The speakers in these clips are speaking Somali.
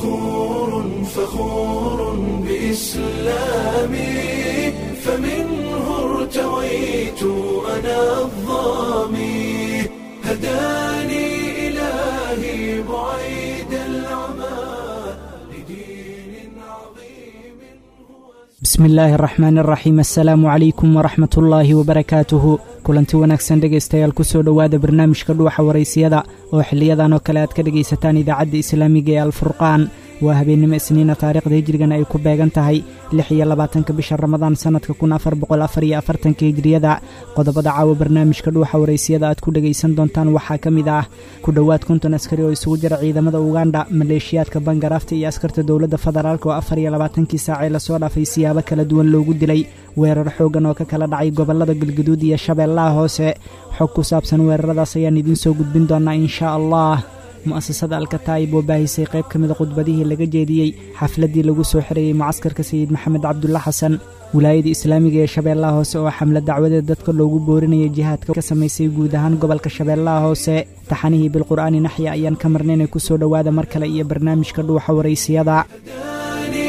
فخور فخور بإسلامي فمنه ارتويت أنا الظامي هداني إلهي بعيد العمى لدين عظيم هو bismi illaahi araxmaan araxiim assalaamu calaykum waraxmat ullaahi wabarakaatuhu kulanti wanaagsan dhegaystayaal ku soo dhowaada barnaamijka dhuuxa waraysiyada oo xiliyadan oo kale aad ka dhegaysataan idaacadda islaamiga ee alfurqaan waa habeennimo isniina taariikhda hijrigana ay ku beegan tahay lix iyo labaatanka bisha ramadaan sannadka kun afar boqol afar iyo afartanka hijriyada qodobada caawa barnaamijka dhuuxa waraysiyada aad ku dhegaysan doontaan waxaa ka mid ah ku dhowaad konton askari oo isugu jira ciidamada uganda maleeshiyaadka bangaraafta iyo askarta dowladda federaalk oo afar iyo labaatankii saacee lasoo dhaafay siyaabo kala duwan loogu dilay weerar xooggan oo ka kala dhacay gobollada galgaduud iyo shabeellaha hoose xog ku saabsan weeraradaas ayaan idiin soo gudbin doonaa inshaa allah mu'asasada alkataa'ib oo baahisay qayb ka mida khudbadihii laga jeediyey xafladdii lagu soo xirayey mucaskarka sayid maxamed cabdulla xasan wilaayada islaamiga ee shabeellaha hoose oo xamle dacwadeed dadka loogu boorinayay jihaadka ka samaysay guud ahaan gobolka shabeellaha hoose taxanihii bilqur'aani naxya ayaan ka marnaynay ku soo dhowaada mar kale iyo barnaamijka dhuuxa waraysiyada هداني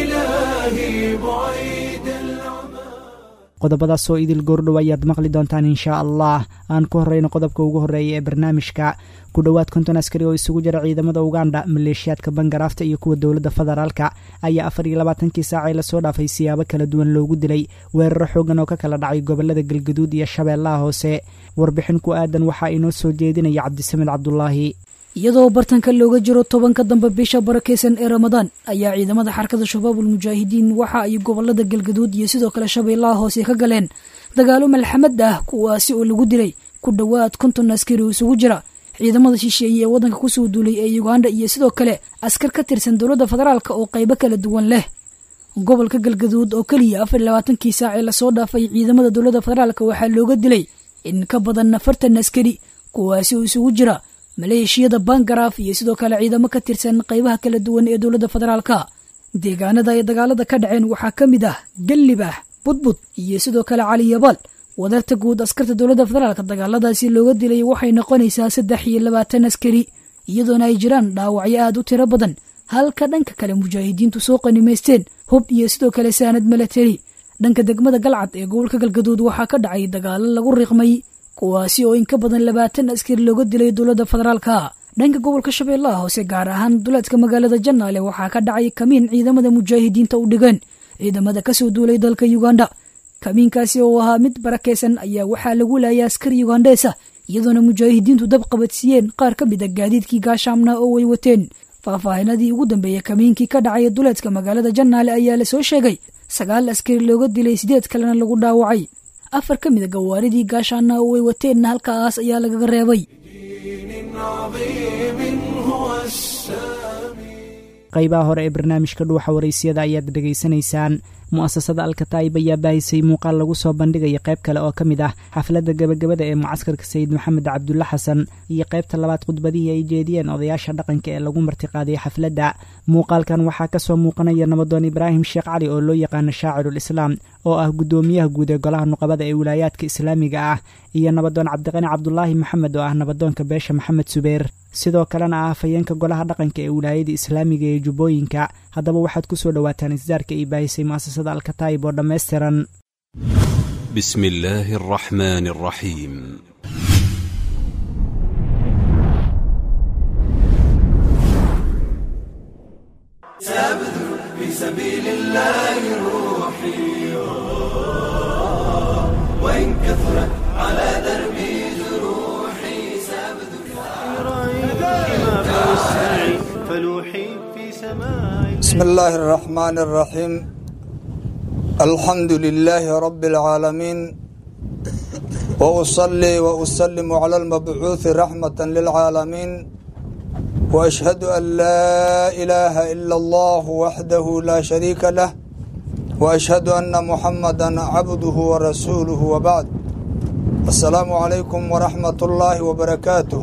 إلهي بعيد العمى qodobadaas oo idil goordhow ayaad maqli doontaan inshaa allah aan ku horrayno qodobka ugu horreeya ee barnaamijka ku dhowaad konton askari oo isugu jira ciidamada uganda maleeshiyaadka bangaraafta iyo kuwa dowladda federaalka ayaa afar iyo labaatankii saacee lasoo dhaafay siyaabo kala duwan loogu dilay weeraro xooggan oo ka kala dhacay gobollada galgaduud iyo shabeellaha hoose warbixin ku aadan waxaa inoo soo jeedinaya cabdisamed cabdulaahi iyadoo bartanka looga jiro tobanka dambe bisha barakeysan ee ramadaan ayaa ciidamada xarakada shabaabul mujaahidiin waxa ay gobolada galgaduud iyo sidoo kale shabeellaha hoose ka galeen dagaalo malxamad ah kuwaasi oo lagu dilay ku dhowaad konton askari oo isugu jira ciidamada shisheeye ee waddanka kusoo duulay ee uganda iyo sidoo kale askar ka tirsan dowladda federaalk oo qaybo kala duwan leh gobolka galgaduud oo keliya afar iyo labaatankii saacee lasoo dhaafay ciidamada dowladda federaalk waxaa looga dilay in ka badan afartan askari kuwaasi oo isugu jira maleeshiyada bangaraaf iyo sidoo kale ciidamo ka tirsan qaybaha kala duwan ee dowladda federaalka deegaanada ay dagaalada ka dhaceen waxaa ka mid ah gallibaax budbud iyo sidoo kale caliyabaal wadarta guud askarta dowladda federaalk dagaaladaasi looga dilay waxay noqonaysaa saddex iyo labaatan askari iyadoona ay jiraan dhaawacyo aad u tiro badan halka dhanka kale mujaahidiintu soo qanimaysteen hub iyo sidoo kale saanad milatari dhanka degmada galcad ee gobolka galgaduud waxaa ka dhacay dagaalo lagu riqmay kuwaasi oo in ka badan labaatan askari looga dilay dowladda federaalka dhanka gobolka shabeellaha hoose gaar ahaan duleedka magaalada janaale waxaa ka dhacay kamiin ciidamada mujaahidiinta u dhigeen ciidamada kasoo duulay dalka uganda kamiinkaasi oo ahaa mid barakeysan ayaa waxaa lagu laayay askari ugandheesa iyadoona mujaahidiintu dab qabadsiiyeen qaar ka mid a gaadiidkii gaashaamna oo way wateen faahfaahinadii ugu dambeeyey kamiinkii ka dhacay duleedka magaalada janaale ayaa lasoo sheegay sagaal askari looga dilay sideed kalena lagu dhaawacay afar ka mid a gawaaridii gaashaana oo way wateenna halkaas ayaa lagaga reebay دين عظيم هو السامي qaybaha hore ee barnaamijka dhuuxa waraysiyada ayaad dhegaysanaysaan mu'asasada alkataa'ib ayaa baahisay muuqaal lagu soo bandhigaya qayb kale oo ka mid ah xafladda gebagabada ee mucaskarka sayid maxamed cabdulla xasan iyo qaybta labaad khudbadihii ay jeediyeen odayaasha dhaqanka ee lagu martiqaaday xafladda muuqaalkan waxaa ka soo muuqanaya nabadoon ibraahim sheekh cali oo loo yaqaano shaacirul islaam oo ah guddoomiyaha guud ee golaha nuqabada ee wilaayaadka islaamiga ah iyo nabadoon cabdiqani cabdulaahi maxamed oo ah nabadoonka beesha maxamed subeer sidoo kalena ah afhayeenka golaha dhaqanka ee wilaayada islaamiga ee jubbooyinka haddaba waxaad ku soo dhowaataan isdaarka ay baahisay mu'asasada alkataa'ib oo dhammaystiran بسم الله الرحمن الرحيم ما فوسعي فلوحي في سماء بسم الله الرحمن الرحيم الحمد لله رب العالمين وأصلي وأسلم على المبعوث رحمة للعالمين وأشهد أن لا إله إلا الله وحده لا شريك له وأشهد أن محمدا عبده ورسوله وبعد السلام عليكم ورحمة الله وبركاته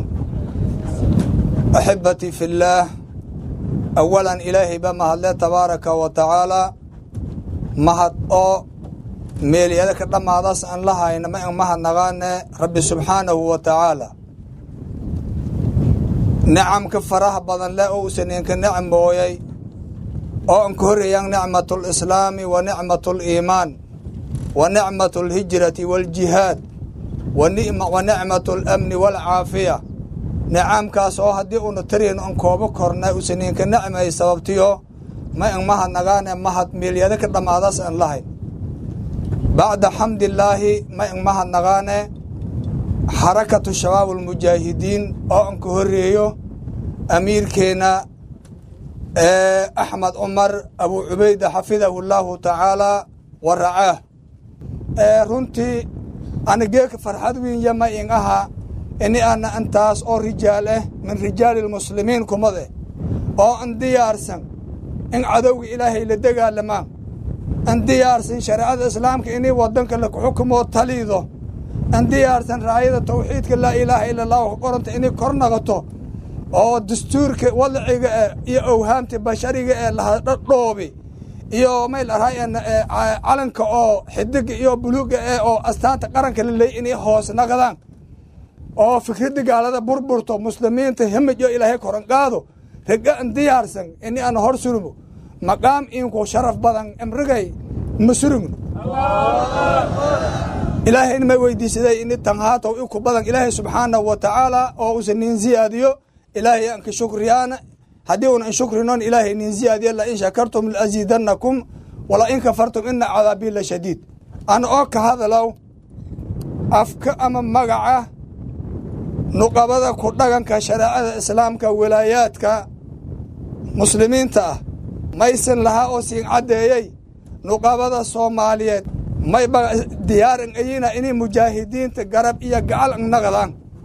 أحبتي في الله أولا إلهي بما هدله تبارك وتعالى mahad oo meelyada ka dhammaadaas aan la hayna ma an mahad naqaane rabbi subxaanahu wa tacaala nicamka faraha badan leh oo uusan inka nicmooyay oo anka horreeyaan nicmatu lislaami wa nicmatu liimaan wa nicmatu alhijrati waaljihaad wa nicmatu alamni waalcaafiya nicamkaas oo haddii uuna tarihin an koobo korna uusan inka nicmay sababtiyo ma in mahad nagaane mahad miilyada ka dhammaadaas aan lahayn bacda xamdillaahi ma in mahad nagaane xarakatu shabaab almujaahidiin oo anka horreeyo amiirkeenna axmed cumar abuu cubayda xafidahu llaahu tacaalaa wa racaah runtii anigeeka farxad wiinya ma in aha ini ana intaas oo rijaal ah min rijaali lmuslimiin kumade oo an diyaarsan in cadowga ilaahay la dagaalamaan an diyaarsan shareecada islaamka inay wadanka lakuxukumoo taliido an diyaarsan raayada tawxiidka laa ilaaha ila allah ka qoranta inay kor naqoto oo dastuurka wadciga eh iyo awhaamta bashariga ee lahadhadhoobi iyo may laraa calanka oo xidiga iyo buluuga eh oo astaanta qaranka la leey inay hoos naqdaan oo fikradda gaalada burburto muslimiinta himij oo ilaahay koran qaado rega an diyaarsan ini aan hor surmo maqaam inku sharaf badan imrigay ma surugno ilaahayna may weydiisaday ini tanhaatow inku badan ilaahay subxaanahu wa tacaala oo usan nin ziyaadiyo ilaahay anka shukriyaana haddii una in shukrinon ilaahay nin ziyaadiyo la in shakartum laaziidannakum wala in kafartum ina cadaabii la shadiid an oo ka hadalow afka ama magaca nuqabada ku dhaganka shareecada islaamka walaayaadka muslimiinta ah maysan lahaa oo siin caddeeyey nuqabada soomaaliyeed may diyaaran ayina inay mujaahidiinta garab iyo gacal naqdaan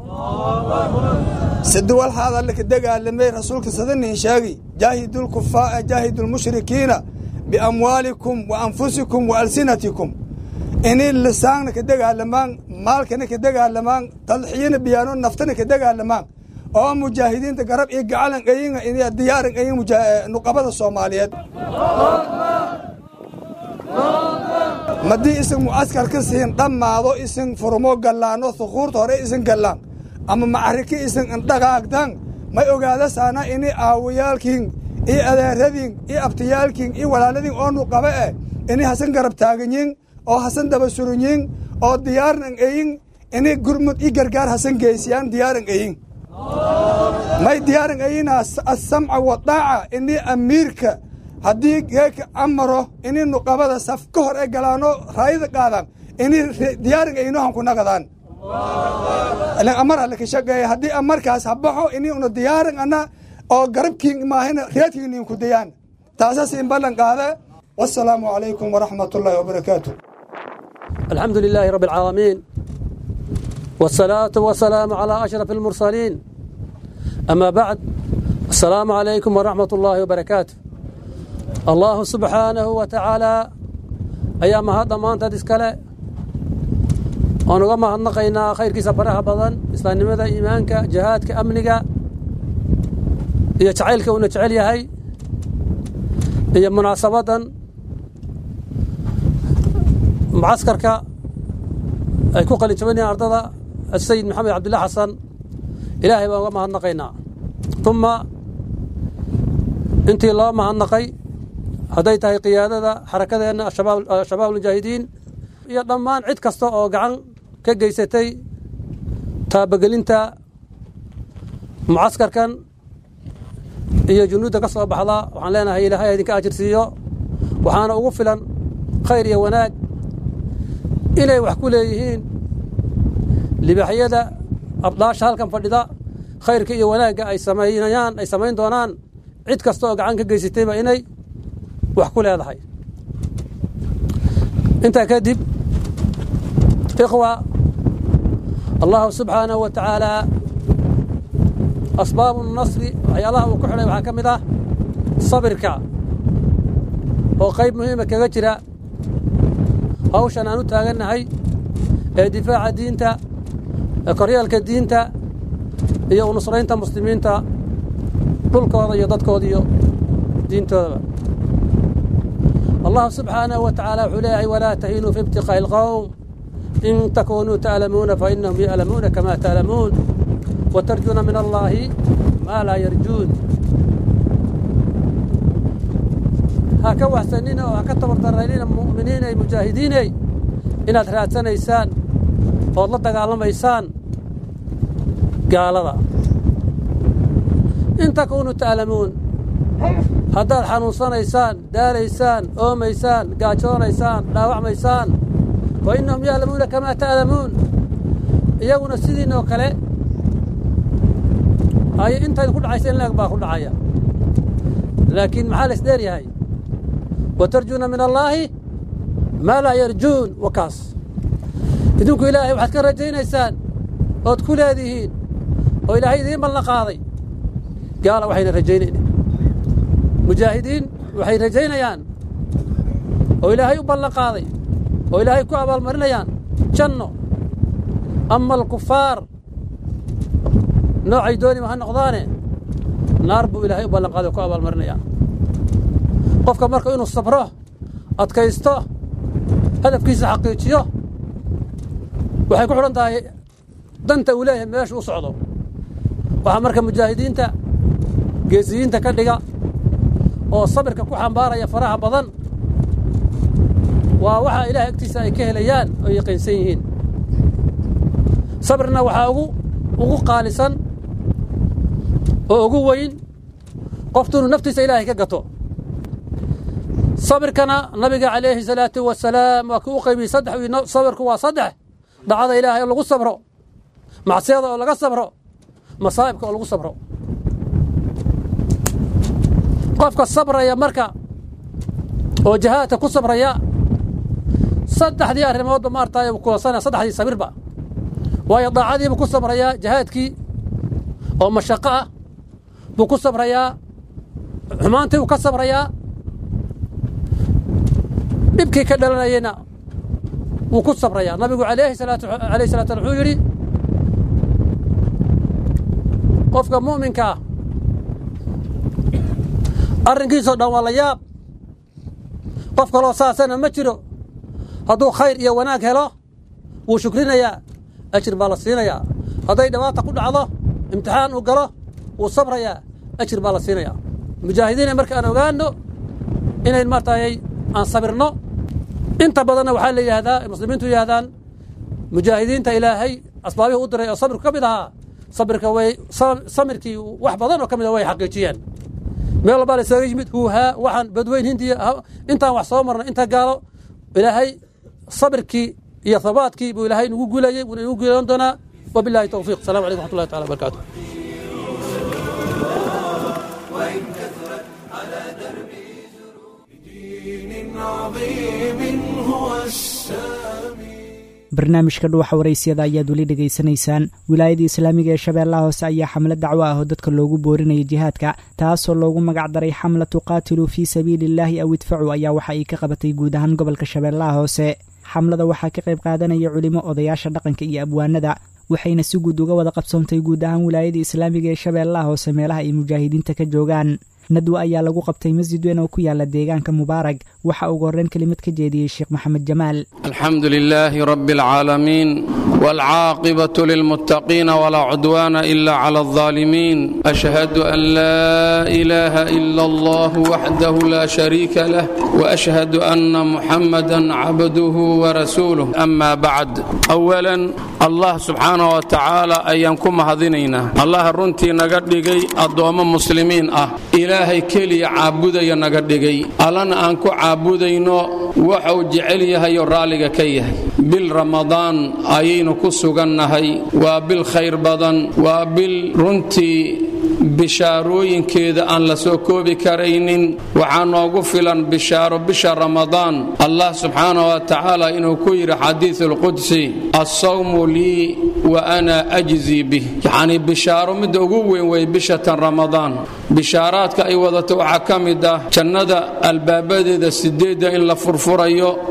siduwal hadallaka dagaalamay rasuulka sadanin sheegi jaahidulkufaa jaahidulmushrikiina biamwaalikum wa anfusikum wa alsinatikum inay lisaanna ka dagaalamaan maalkana ka dagaalamaan tadxiyana biyaano naftana ka dagaalamaan oo mujaahidiinta garab iyo gacalan ayina inay diyaaran ayin nuqabada soomaaliyeed madii isin mucaskar ka siin dhammaado isin furmo gallaano thukuurta hore isin gallaan ama macariki isin indhagaagtan may ogaadasaana ini aawayaalkiin iyo adeeradiin iyo abtiyaalkiin iyo walaaladiin oo nuqabe eh ini hasan garab taaganyin oo hasan daba surunyin oo diyaaran eyin ini gurmud i gargaar hasan geysiyaan diyaaran eyin may diyaaran eyina asamca wadaaca ini amiirka haddii geeka amaro ini nuqabada saf ka hor ee galaano raayada qaadaan ini diyaaran eyinohan ku nagadaan amar alle ka shaqeeya haddii amarkaas habaxo ini una diyaaran ana oo garabkiin maahina reedkiin inku dayaan taasas in ballan qaada والسلام عليكم ورحمة الله وبركاته الحمد لله رب العالمين والصلاة والسلام على أشرف المرسلين أما بعد السلام عليكم ورحمة الله وبركاته الله سبحانه وتعالى أيام هذا ما أنت تسكله ونقوم هنقينا خير كيس فرح بدن إسلام ماذا إيمانك جهادك أمنك يتعيلك ونتعيل هاي هي مناسبة معسكرك ay ku qalin jabanayaan ardada asayid maxamed cabdillah xasan ilaahay baan uga mahadnaqaynaa uma intii loo mahadnaqay hadday tahay qiyaadada xarakadeenna shabaab almujaahidiin iyo dhammaan cid kasta oo gacan ka geysatay taabagelinta mucaskarkan iyo junuudda ka soo baxda waxaan leenahay ilaahay idinka ajirsiiyo waxaana ugu filan khayr iyo wanaag inay wax ku leeyihiin libaaxyada abdaasha halkan fadhida khayrka iyo wanaagga ay samaynayaan ay samayn doonaan cid kasta oo gacan ka geysatayba inay wax ku leedahay intaa kadib ikhwa allahu subxaanahu wa tacaalaa asbaabu nasri waxyaalaha uu ku xidhay waxaa ka mid ah sabirka oo qayb muhiima kaga jira hawshan aan u taagannahay ee difaaca diinta ee koryaalka diinta iyo unusraynta muslimiinta dhulkooda iyo dadkooda iyo diintoodaba allahu subxaanahu wa tacaala wuxuu leeyahay walaa tahinuu fi ibtiqaa'i alqowm in takunuu ta'lamuuna fa innahum ya'lamuuna kamaa ta'lamuun watarjuuna min allaahi maa laa yarjuun ha ka waxsanina oo ha ka tabardarraynina mu'miniinay mujaahidiinay inaad raadsanaysaan ood la dagaalamaysaan gaalada in takuunuu ta'lamuun haddaad xanuunsanaysaan daalaysaan oomaysaan gaajoonaysaan dhaawacmaysaan fa innahum ya'lamuuna kamaa ta'lamuun iyaguna sidiinoo kale ay intayd ku dhacaysa in laeg baa ku dhacaya laakiin maxaa la isdheer yahay watarjuuna min allaahi maa laa yarjuun wakaas idinku ilaahay waxaad ka rajaynaysaan ood ku leedihiin oo ilaahay idiin ballan qaaday gaala waxayna rajaynayna mujaahidiin waxay rajaynayaan oo ilaahay u ballan qaaday oo ilaahay ku abaalmarinayaan janno ama alkufaar noocay doonima ha noqdaane naar buu ilaahay u ballan qaaday oo ku abaalmarinayaa qofka marka inuu sabro adkaysto hadafkiisa xaqiijiyo waxay ku xidhan tahay danta uu leeyahay meeshu u socdo waxaa marka mujaahidiinta geesiyiinta ka dhiga oo sabirka ku xambaaraya faraha badan waa waxaa ilahay agtiisa ay ka helayaan oo yaqiinsan yihiin sabirna waxaa ugu ugu qaalisan oo ugu weyn qoftu inuu naftiisa ilaahay ka gato sabirkana nabiga calayhi salaatu wasalaam waa kii u qaybiyey saddex sabirku waa saddex dhacada ilaahay oo lagu sabro macsiyada oo laga sabro masaa'ibka oo lagu sabro qofka sabraya marka oo jahaadka ku sabraya saddexdii arrimoodba maartaay uu kulansanaya saddexdii sabirba waayo daacadiibuu ku sabrayaa jahaadkii oo mashaqo ah buu ku sabrayaa xumaantii buu ka sabrayaa dhibkii ka dhalanayeyna wuu ku sabrayaa nabigu alayhi salaatu alayhi salatu wuxuu yidhi qofka mu'minka ah arrinkiisoo dhan waa la yaab qof kaloo saasana ma jiro hadduu khayr iyo wanaag helo wuu shukrinayaa ajir baa la siinayaa hadday dhawaata ku dhacdo imtixaan uu galo wuu sabrayaa ajir baa la siinayaa mujaahidiina marka aan ogaano inayn maartayay aan sabirno inta badanna waxaa la yidhaahdaa muslimiintu yidhahdaan mujaahidiinta ilaahay asbaabihii u diray oo sabirku ka mid ahaa sabirka way samirkii wax badan oo ka mid a way xaqiijiyeen meel walbaa la isaga yimid huuhaa waxaan badweyn hindiya intaan wax soo marnay inta gaalo ilaahay sabirkii iyo habaadkii buu ilaahay nagu guulayey wuuna nagu guulayn doonaa wabillahi towfiiq assalamu calaykum waxat ullahi taala barakaatu دين عظيم هو السامي barnaamijka dhuuxa waraysyada ayaad weli dhegaysanaysaan wilaayada islaamiga ee shabeellaha hoose ayaa xamlad dacwo ah oo dadka loogu boorinaya jihaadka taasoo loogu magac daray xamla tuqaatiluu fii sabiiliillaahi aw idfacu ayaa waxa ay ka qabatay guud ahaan gobolka shabeellaha hoose xamlada waxaa ka qayb qaadanaya culimo odayaasha dhaqanka iyo abwaanada waxayna si guud uga wada qabsoontay guud ahaan wilaayada islaamiga ee shabeellaha hoose meelaha ay mujaahidiinta ka joogaan nadwa ayaa lagu qabtay masjid weyn oo ku yaala deegaanka mubaarag waxa ugu horreyn kelimad ka jeediyey sheekh maxamed jamaal الحمد لله رب العالمين والعاقبة للمتقين ولا عدوان إلا على الظالمين أشهد أن لا إله إلا الله وحده لا شريك له وأشهد أن محمدا عبده ورسوله أما بعد أولا الله سبحانه وتعالى أيانكم هذينينا الله رنتي نقدقي الضوام مسلمين أه إلهي كلي عابدي نقدقي ألنا أنكو عابدينو وحو جعليها يرالي كيها بالرمضان أيين كسوغنهي وبالخير بدن وبالرنتي bishaarooyinkeeda aan la soo koobi karaynin waxaa noogu filan bishaaro bisha ramadaan allah subxaanah wa tacaala inuu ku yidhi xadiid alqudsi assawmu lii wa ana ajzii bih yacnii bishaaro midda ugu weyn wey bishatan ramadaan bishaaraadka ay wadato waxaa ka mid ah jannada albaabadeeda sideedda in la furfurayo oo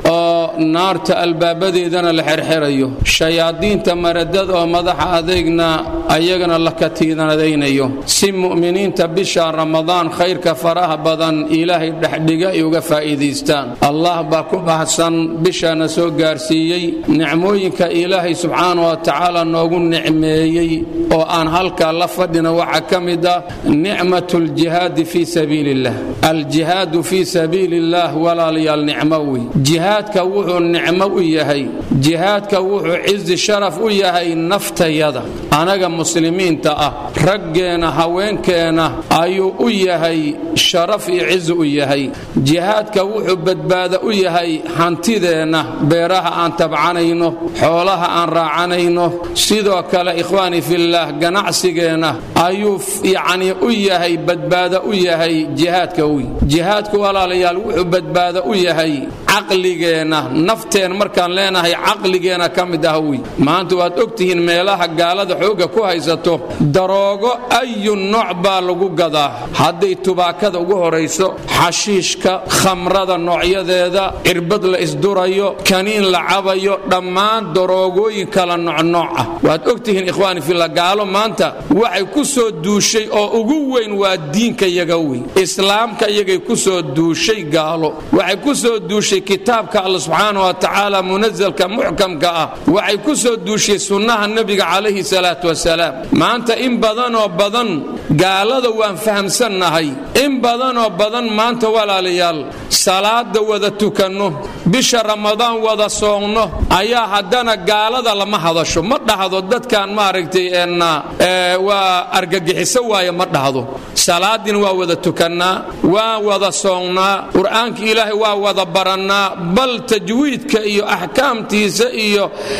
naarta albaabadeedana la xerxerayo shayaadiinta maradada oo madaxa adeegna ayagana la katiinadaynayo si mu'miniinta bisha ramadaan khayrka faraha badan ilaahay dhexdhiga ay uga faa'iidaystaan allah baa ku baxsan bishaana soo gaarsiiyey nicmooyinka ilaahay subxaana wa tacaala noogu nicmeeyey oo aan halkaa la fadhina waxaa ka mid ah nicmat ljihaadi fii sabiili illah aljihaadu fii sabiili illah walaalayaal nicmo wey jihaadka wuxuu nicmo u yahay jihaadka wuxuu cizi sharaf u yahay naftayada anaga muslimiinta ah raggeena haweenkeena ayuu u yahay sharaf iyo cizi u yahay jihaadka wuxuu badbaado u yahay hantideenna beeraha aan tabcanayno xoolaha aan raacanayno sidoo kale ikhwaani fillaah ganacsigeenna ayuu yacnii u yahay badbaado u yahay jihaadka wy jihaadku walaalayaal wuxuu badbaado u yahay caqligeenna nafteen markaan leenahay caqligeenna ka mid ah wy maanta waad ogtihiin meelaha gaalada xoogga ku haysato daroogo ayu nooc baa lagu gadaa hadday tubaakada ugu horayso xashiishka khamrada noocyadeeda cirbad la isdurayo kaniin la cabayo dhammaan daroogooyin kala noocnooc ah waad ogtihiin ikhwaani filla gaalo maanta waxay ku soo duushay oo ugu weyn waa diinka yaga wey islaamka iyagay ku soo duushay gaalo waxay ku soo duushay kitaabka alla subxaana wa tacaala munazalka muxkamka ah waxay ku soo duushay sunnaha nebiga calayhi salaatu wasalaam maanta in badanoo badan gaalada waan fahamsannahay in badanoo badan maanta walaalayaal salaada wada tukanno bisha ramadaan wada soonno ayaa haddana gaalada lama hadasho ma dhahdo dadkan maaragtay waa argagixiso waaye ma dhahdo salaadiina waa wada tukannaa waa wada soonnaa qur'aanka ilaahay waa wada barannaa bal tajwiidka iyo axkaamtiisa iyo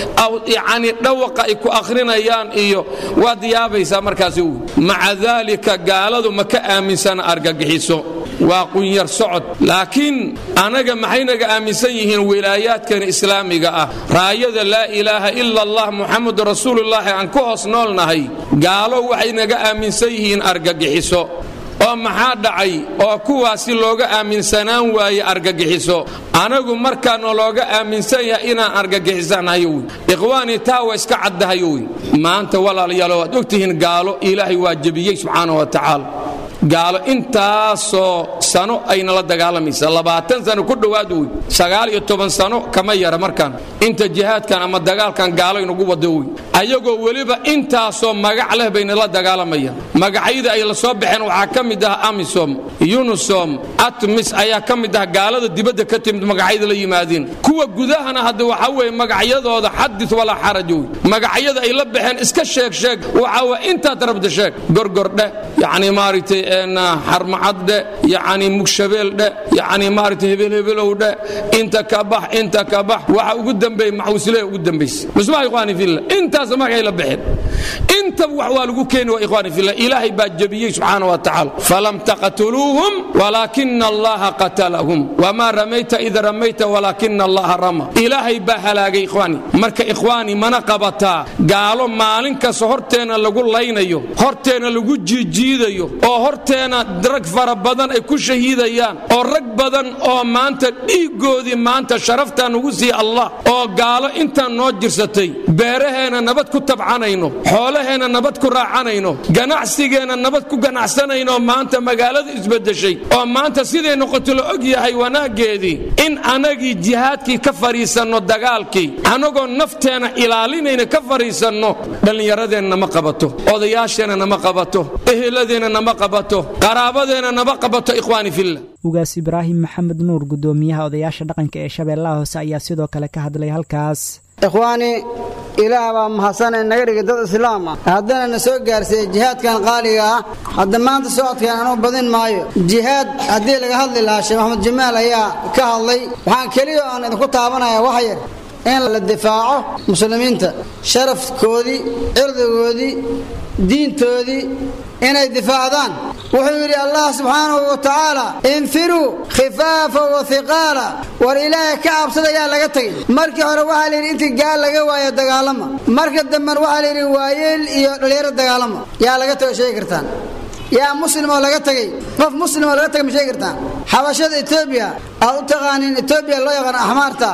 yacni dhawaqa ay ku akhrinayaan iyo waad yaabaysaa markaasi maca daalika gaaladu ma ka aaminsana argagixiso waa qunyar socod laakiin anaga maxay naga aaminsan yihiin wilaayaadkana islaamiga ah raayada laa ilaaha ila allah muxamadu rasuulullaahi aan ku hoos noolnahay gaalo waxay naga aaminsan yihiin argagixiso oo maxaa dhacay oo kuwaasi looga aaminsanaan waaye argagixiso anagu markaana looga aaminsan yahay inaan argagixisanayo wy ikhwaanii taa waa iska caddahayo wy maanta walaalayaalo waad ogtihiin gaalo ilaahay waa jebiyey subxaana wa tacaala gaalo intaasoo sano ayna la dagaalamaysa labaatan sano ku dhowaad wey sagaal iyo toban sano kama yara markaan inta jihaadkan ama dagaalkan gaalo inugu wado wey ayagoo weliba intaasoo magac leh bayna la dagaalamayaan magacyada ay la soo baxeen waxaa ka mid ah amisom unisom atmis ayaa ka mid ah gaalada dibadda ka timid magacyada la yimaadeen kuwa gudahana hadda waxaa weeye magacyadooda xadis walaa xaraj wey magacyada ay la baxeen iska sheeg sheeg waxaa waa intaad rabda sheeg gorgordhe yacni maaragtay xarmacaddhe yacni mugshabeeldhe yacni maaragtay hebelhebelow-dhe inta ka bax inta ka bax waxa ugu dambeeye maxwuslee ugu dambaysa musmaa ikhwaani fillah intaas magacay la baxeen intaba wax waa lagu keeni waa ikhwaani fillah ilaahay baa jebiyey subxaana wa tacaala falam taqtuluuhum walaakina allaha qatalahum wamaa ramayta id ramayta walaakina allaha rama ilaahay baa halaagay ikhwaani marka ikhwaani mana qabataa gaalo maalin kasta horteenna lagu laynayo horteenna lagu jiijiidayo oo horteena rag fara badan ay ku shahiidayaan oo rag badan oo maanta dhiiggoodii maanta sharaftaan ugu siiya allah oo gaalo intaan noo jirsatay beeraheenna nabad ku tabcanayno xoolaheenna nabad ku raacanayno ganacsigeenna nabad ku ganacsanayno maanta magaalada isbedeshay oo maanta siday noqoto la og yahay wanaaggeedii in anagii jihaadkii ka fadhiisanno dagaalkii annagoo nafteenna ilaalinayna ka fadhiisanno dhallinyaradeenna nama qabato odayaasheenna nama qabato eheladeenna nama qabato qaraabadeenna nama qabato ikhwaani fillah ugaas ibraahim maxamed nuur guddoomiyaha odayaasha dhaqanka ee shabeellaha hoose ayaa sidoo kale ka hadlay halkaas ikhwaani ilaah baa mahadsanay naga dhigay dad islaam ah haddana na soo gaarsiiyey jihaadkan qaaliga ah hadda maanta socodkan anuu badin maayo jihaad haddii laga hadli lahaa sheekh maxamed jamaal ayaa ka hadlay waxaan keliya aan idinku taabanaya wax yar in la difaaco muslimiinta sharafkoodii cirdigoodii diintoodii inay difaacdaan wuxuu yidhi allah subxaanahu wa tacaala infiruu khifaafa wa hiqaala war ilaahay ka cabsada yaa laga tegay markii hore waxaa layidhi intii gaal laga waayo dagaalama marka dambena waxaa layidhi waayeel iyo dhallinyaro dagaalama yaa laga tago sheegi kartaan yaa muslim oo laga tegay qof muslim oo laga tagay ma sheegi kartaan xabashada etoobiya aad u taqaaniin etoobiya loo yaqaan axmaarta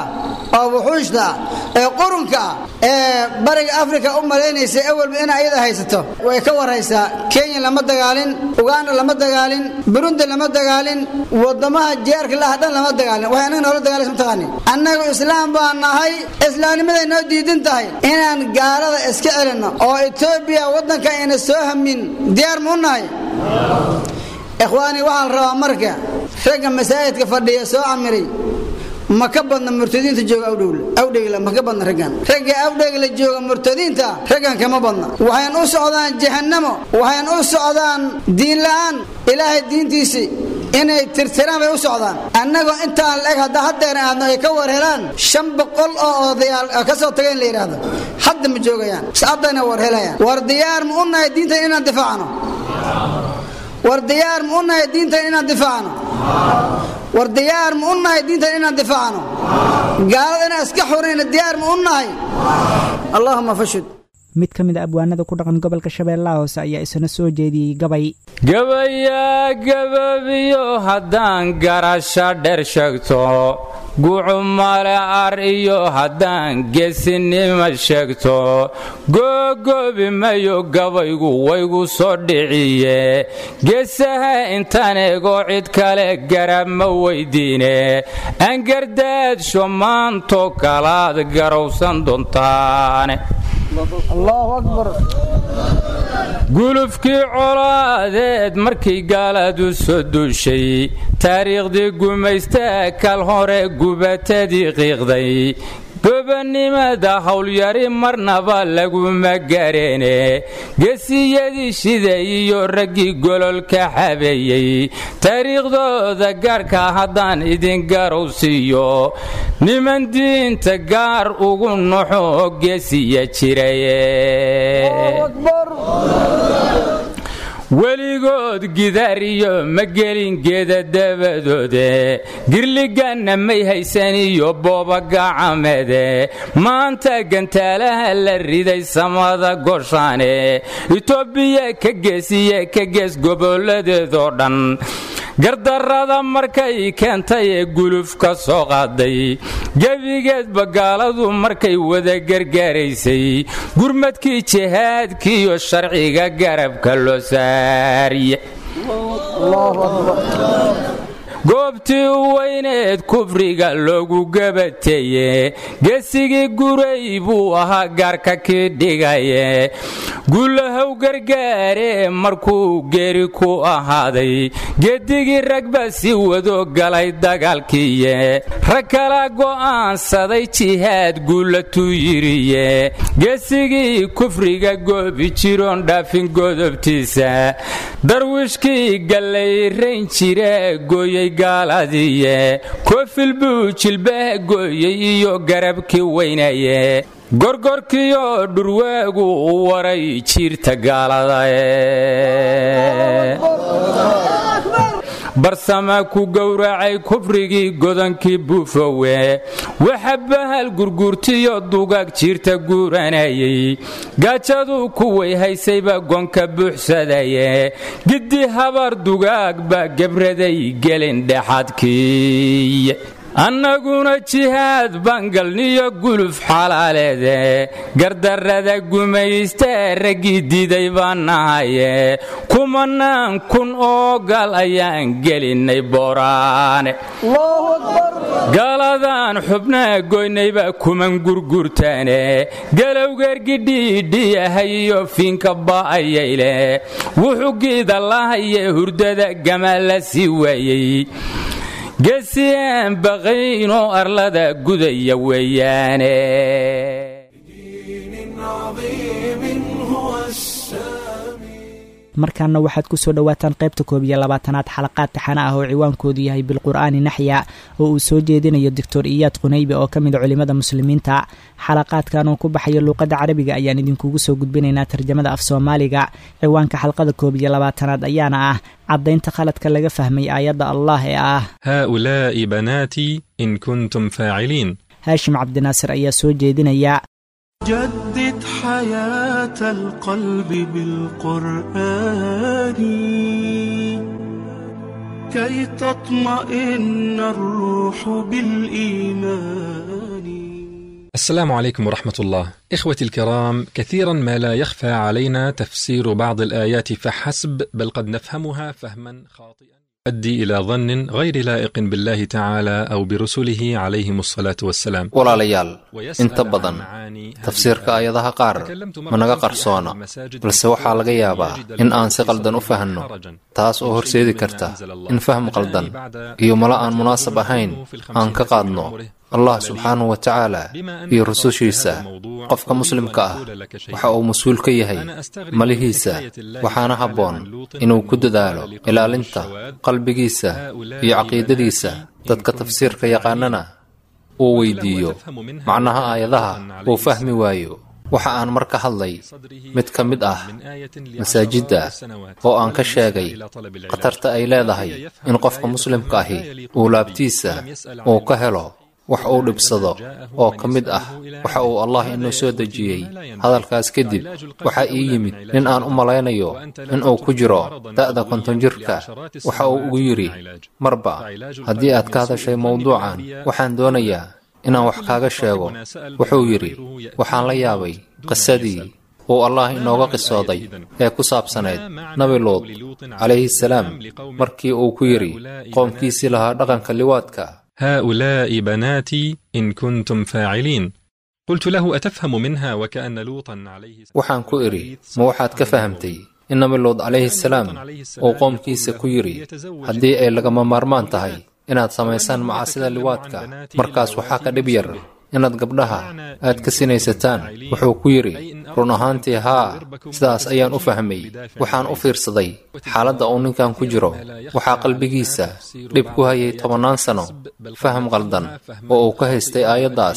oo wuxuushta ah ee qurunka ah ee bariga afrika u malaynaysa awalba in ayada haysato way ka warhaysaa kenya lama dagaalin uganda lama dagaalin burundi lama dagaalin wadamaha jeerka laha dhan lama dagaalin waxay annaga noola dagaalaysa mataqaanin annagu islaam baan nahay islaamnimaday noo diidan tahay inaan gaalada iska celinno oo etoobiya waddanka ayna soo hamin diyaar ma u nahay ikhwaani waxaa la rabaa marka ragga masaajidka fadhiya soo camiray ma ka badna murtadiinta jooga awdhowle awdhegla ma ka badna raggan ragga awdhegla jooga murtadiinta raggan kama badna waxayn u socdaan jahannamo waxayn u socdaan diin la'aan ilaahay diintiisii inay tirtiraan bay u socdaan annagoo intaan la-eg hadda haddeer aadno ay ka war helaan shan boqol oo odayaal ka soo tageen la yidhaahdo hadda ma joogayaan haddayna war helayaan war diyaar ma u nahay diintan inaan difaacno war diyaar ma u nahay diintan inaan difaacno war diyaar ma u nahay diintan inaan difaacno gaalada inaan iska xurayna diyaar ma u nahay allahuma fashud mid ka mid a abwaanada ku dhaqan gobolka shabeellaha hoose ayaa isna soo jeediyey gabay gabayaa gababiyo haddaan garasha dher sheegto gucu male ar iyo haddaan geesinima sheegto googoobi mayo gabaygu waygu soo dhiciye geesaha intaan eego cid kale garab ma weydiine angardaadsho maanto kalaad garowsan doontaane gulufkii colaadeed markay gaaladu soo duushay taariikhdii gumaystaa kal hore gubatadii qiiqday gobannimada howlyari marnaba laguma gareene gesiyadii shiday iyo raggii gololka xabeeyey taariikhdooda gaarhka haddaan idin garowsiiyo niman diinta gaar ugu noxo gesiya jiraye weligood gidaariyo ma gelin geeda dabadoode girliganna may haysan iyo boobagacameede maanta gantaalaha la riday samada goshaane itoobiya ka geesiye ka gees gobolladeedoo dhan gardarrada markay keentay ee guluf ka soo qaaday gebigeedba gaaladu markay wada gargaaraysay gurmadkii jihaadkiiyo sharciga garabka loo saariye goobtii u weyneed kufriga loogu gabateeye geesigii guray buu ahaa gaarka kii dhigaye guulahow gargaare markuu geeri ku ahaaday geedigii ragba si wado galay dagaalkiiye rag kala go'aansaday jihaad guulatuu yiriye geesigii kufriga goobi jiroon dhaafin godobtiisa darwiishkii gallayrayn jire gooyey gaaladiiye koofil buu jilbaha gooyey iyo garabkii weynaye gorgorkiyo dhurwaagu u waray jiirta gaalada barsama ku gowracay kufrigii godankii buufowe waxa bahal gurguurtiyo dugaag jiirta guuranayay gaajadu kuway haysayba gonka buuxsadaye giddi habar dugaag baa gebraday gelin dhexadkii annaguna jihaad bangalniyo guluf xalaaleede gardarrada gumaysta raggii diiday baan nahaye kumanaan kun oo gal ayaan gelinnay booraane galadaan xubnaa goynayba kuman gurgurtaane galowgeergidhiidhiyahay iyo fiinka ba'ayayle wuxuu giida lahaye hurdada gama la sii waayey geesiyaan baqaynoo arlada gudaya weeyaane markaana waxaad ku soo dhowaataan qaybta koob iyo labaatanaad xalaqaad taxana ah oo ciwaankoodu yahay bilqur'aani naxya oo uu soo jeedinayo doctor iyaad qunaybe oo ka mid a culimmada muslimiinta xalaqaadkan oo ku baxaya luuqadda carabiga ayaan idinkugu soo gudbinaynaa tarjamada af soomaaliga ciwaanka xalqada koob iyo labaatanaad ayaana ah caddaynta khaladka laga fahmay aayadda allah ee ah haaulaa'i banaatii in kuntum faaciliin haashim cabdinaasir ayaa soo jeedinaya جدد حياة القلب بالقرآن كي تطمئن الروح بالإيمان السلام عليكم ورحمة الله. إخوتي الكرام، كثيرا ما لا يخفى علينا تفسير بعض الآيات فحسب، بل قد نفهمها فهما خاطئا يؤدي إلى ظن غير لائق بالله تعالى أو برسله عليهم الصلاة والسلام. walaalayaal inta badan tafsiirka aayadaha qaar ma naga qarsoona balse waxaa laga yaabaa in aan si qaldan u fahanno taas oo horseedi karta in faham qaldan iyo mala aan munaasab ahayn aan ka qaadno allah subxaanahu wa tacaala iyo rusushiisa qofka muslimka ah waxa uu mas-uul ka yahay malihiisa waxaana habboon inuu ku dadaalo ilaalinta qalbigiisa iyo caqiidadiisa dadka tafsiirka yaqaanana uu weydiiyo macnaha aayadaha uu fahmi waayo waxa aan mar ka hadlay mid ka mid ah masaajidda oo aan ka sheegay khatarta ay leedahay in qofka muslimka ahi uu laabtiisa uu ka helo wax uu dhibsado oo ka mid ah waxa uu allah inoo soo dejiyey hadalkaas kadib waxaa ii yimid nin aan u malaynayo in uu ku jiro da'da konton jirka waxa uu ugu yidhi marba haddii aad ka hadashay mawduucan waxaan doonayaa inaan wax kaaga sheego wuxuu yidhi waxaan la yaabay qisadii uu allah inooga qisooday ee ku saabsanayd nabi luud calayhi salaam markii uu ku yidhi qoomkiisii lahaa dhaqanka liwaadka هؤلاء بناتي إن كنتم فاعلين قلت له أتفهم منها وكأن لوطا عليه waxaan ku idhi ma waxaad ka fahamtay in nabi luud calayhi salaam uu qoomkiisa ku yidhi haddii ay lagama maarmaan tahay inaad samaysaan macaasida liwaadka markaas waxaa ka dhib yar inaad gabdhaha aad ka sinaysataan wuxuu ku yidhi run ahaantii haa sidaas ayaan u fahmay waxaan u fiirsaday xaaladda uu ninkan ku jiro waxaa qalbigiisa dhib ku hayay tobannaan sano faham qaldan oo uu ka haystay aayaddaas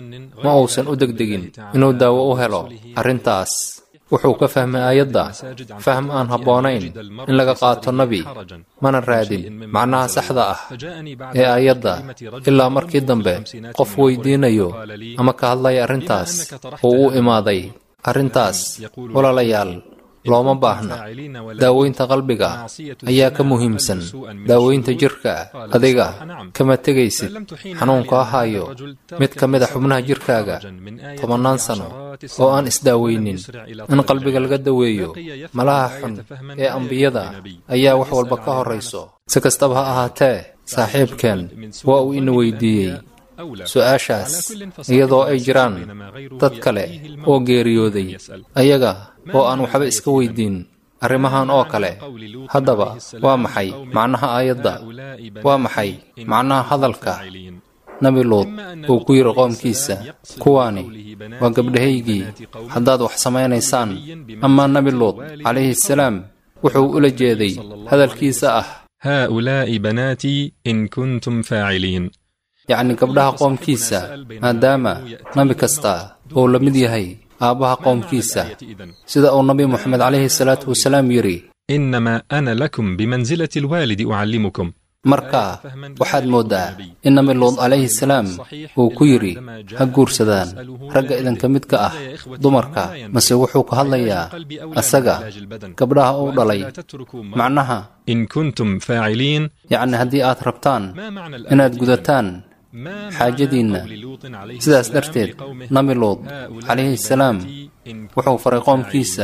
ma uusan u degdegin inuu daawo u helo arrintaas wuxuu ka fahmay aayadda fahm aan habboonayn in laga qaato nebi mana raadin macnaha saxda ah ee aayadda ilaa markii dambe qof weydiinayo ama ka hadlaya arrintaas uu u imaaday arrintaas walaalayaal looma baahna daaweynta qalbiga ayaa ka muhiimsan daaweynta jirka adiga kama tegaysid xanuunka ahaayo mid ka mid a xubnaha jirkaaga tobannaan sano oo aan isdaaweynin in qalbiga laga daweeyo malaha xun ee ambiyada ayaa wax walba ka horrayso si kastaba ha ahaatee saaxiibkeen waa uu ina weydiiyey su-aashaas iyadoo ay jiraan dad kale oo geeriyooday ayaga oo aan waxba iska weydiin arrimahan oo kale haddaba waa maxay macnaha aayadda waa maxay macnaha hadalka nabi luud uu ku yidhi qoomkiisa kuwaani waa gabdhahaygii haddaad wax samaynaysaan amaa nabi luud calayhi salaam wuxuu ula jeeday hadalkiisa ah هؤلاء بناتي إن كنتم فاعلين yacni gabdhaha qoomkiisa maadaama nabi kasta uu la mid yahay aabbaha qoomkiisa sida uu nabi moxamed calayhi salaatu wasalaam yidhi إنما أنا لكم بمنزلة الوالد أعلمكم marka waxaad mooddaa in nabi luud calayhi salaam uu ku yidhi ha guursadaan ragga idinka midka ah dumarka mase wuxuu ka hadlayaa asaga gabdhaha uu dhalay macnaha إن كنتم فاعلين yacni haddii aad rabtaan inaad gudataan xaajadiinna sidaas darteed nabi luud calayhi salaam wuxuu faray qoomkiisa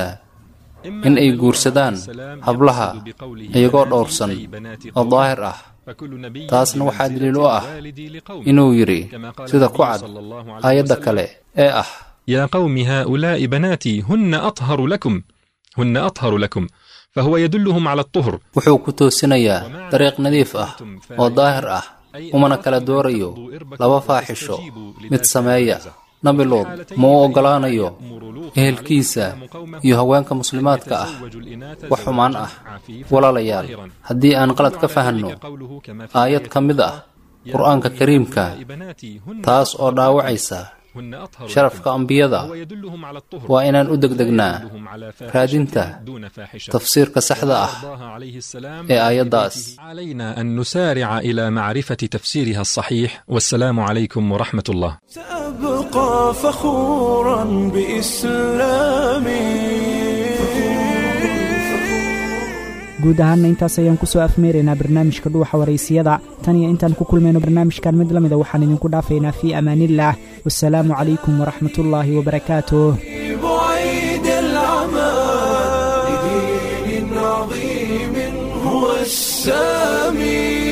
in ay guursadaan hablaha iyagoo dhowrsan oo daahir ah taasna waxaa daliil u ah inuu yidhi sida ku cad aayadda kale ee ah يا قوم هؤلاء بناتي هن أطهر لكم هن أطهر لكم فهو يدلهم على الطهر wuxuu ku toosinayaa dariiq nadiif ah oo daahir ah umana kala doorayo laba faaxisho mid sameeya nabi luud ma u oggolaanayo ehelkiisa iyo haweenka muslimaadka ah wax xumaan ah walaalayaal haddii aan qalad ka fahanno aayad ka mid ah qur'aanka kariimka taas oo dhaawacaysa sharafka ambiyada waa inaan u degdegnaa raadinta tafsiirka saxda ah ee aayaddaas علينا أن نسارع إلى معرفة تفسيرها الصحيح والسلام عليكم ورحمة الله سأبقى فخورا بإسلامي guud ahaanna intaas ayaan ku soo afmeeraynaa barnaamijka dhuuxa waraysiyada tan iyo intaan ku kulmayno barnaamijkan mid la mida waxaan idinku dhaafaynaa fii amaaniillah wasalaamu calaykum waraxmatullaahi wabarakaatuh بعيد العمى لدين عظيم هو السامي